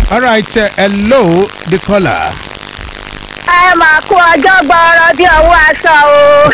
all right uh, hello the caller. ẹ máa kó ọjọ́ gbọ́ọ́rọ́ bí ọwọ́ aṣọ o.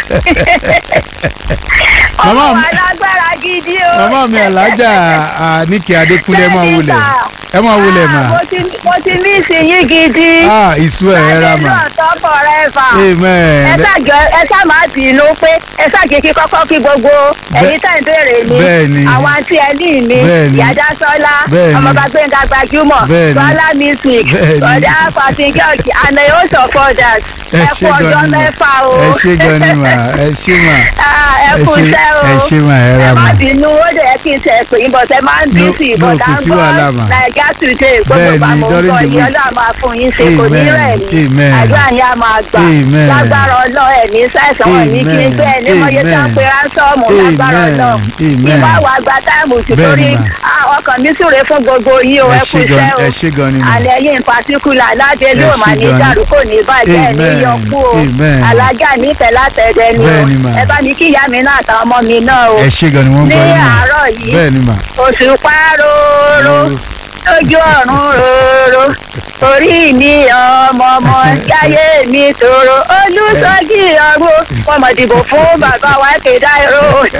Màmá ọmọ mi- wa lágbára gidi o. màmá mi alájà níkì adékúnlé ẹ máa wulẹ̀ ẹ máa wulẹ̀ mà Ah, mo ti- mo ti ní ìsinyìí gidi. ah ìṣú ẹ̀ ẹ̀ ra mà ọ̀tọ̀ forever. ẹ amen ṣàjọ ẹ ṣá máa bínú pé ẹ ṣàjẹ kí kọ́kọ́ kí gbogbo ẹ̀yin tẹ̀ ń béèrè mi Bẹ́ẹ̀ni. àwọn àti ẹni mi Bẹ́ẹ̀ni. yàda sọlá Bẹ́ẹ̀ni. ọmọọba gbẹ̀ngà gbajúmọ̀ Bẹ́ẹ̀ni. sọlá music Bẹ́ẹ̀ni. ọ̀dà pàṣẹ george and i also for that ẹ ẹ ṣe kú ọjọ́ gan ni mà mẹ́fà o ẹ ṣe gan ni mà ẹ ṣe mà Ah, ẹ ẹ kú ṣe iṣẹ́ o ẹ ṣe mà ẹ ra ẹ má mà bínú ó dẹ̀ kí n tẹ̀ pé yín bọ̀tẹ́ máa ń bí No, sí no, ìbọ̀dá kò ń sí wàhálà mà. gbọ́ nàìjíríà today gbogbo Bẹ́ẹ̀ni, àmọ́ ń during gbọ́ the yìí week. ọlọ́run máa fún yín ṣe kò ní Amen, rẹ̀ ní amen. àdúrà yín á máa gbà Amen. lágbára ọlọ́ọ̀ ẹ̀ ní sẹ́sàn wọn ní kí n gbé ẹ̀ ní mọ́yé tá ń pe ránṣọ́ọ̀mù lágbára Amen, ọlọ́ọ̀ amen. ìwà wà gba táìmù sí Bẹ́ẹ̀ni torí mà. ah, ọkàn mi súre fún gbogbo yín o Ẹ ẹ kú ṣé gan- iṣẹ́ o ẹ ṣé gan ni mà. àlẹ́ yín in particular aládé ló Ẹ mà ṣé ní gan ni. dàrú kò ní bàjẹ́ ẹ̀ ní Amen, yọkú o amen. alájà nífẹ̀ẹ́ látẹ̀dẹ̀ ni o Bẹ́ẹ̀ni mà. ẹ bá ní kí ìyá mi náà àtàwọn ọmọ mi náà o ẹ ṣe gan ni wọ́n ní gbọ́ yín mà àárọ̀ yìí bẹ́ẹ̀ ni mà oṣù páróró lójú ọ̀run róró orí mi ọmọ ọmọ jáyé mi tòrò olùsọjí ọ̀run wọn mọ̀ dìbò fún bàbá wa kéda ìró.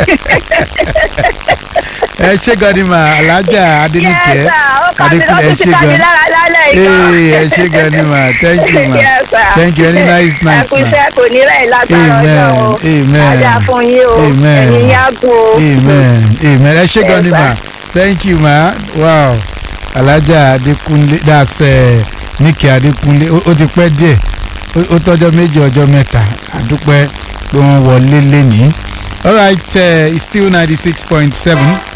ẹ ṣe gan ni mà alájà adéníkẹ́ Yes, sir. Ó kà mí adékúnlé ẹ lọ́kùn sí ṣe kájí gan lára lálẹ́ ìkan. ee ẹ ṣe gan ni mà thank you mà Yes, sir. thank you any nice night Ẹ kú mà iṣẹ́ kò ní rẹ̀ lágbára Amen, ọjọ́ o. amen. Ajá fún yín o. Amen. Ẹ̀yin yá gùn o. amen amen ẹ ṣe gan ni Yes, mà thank you ma wow alájà adékúnlé that's uh, níkẹ́ adékúnlé ó ó ti pẹ́ díẹ̀ ó- ó tọ́jọ́ méjì ọjọ́ mẹ́ta àdúpẹ́ pé wọ́n wọlé lẹ́nìí all right uh, it's still ninety six point seven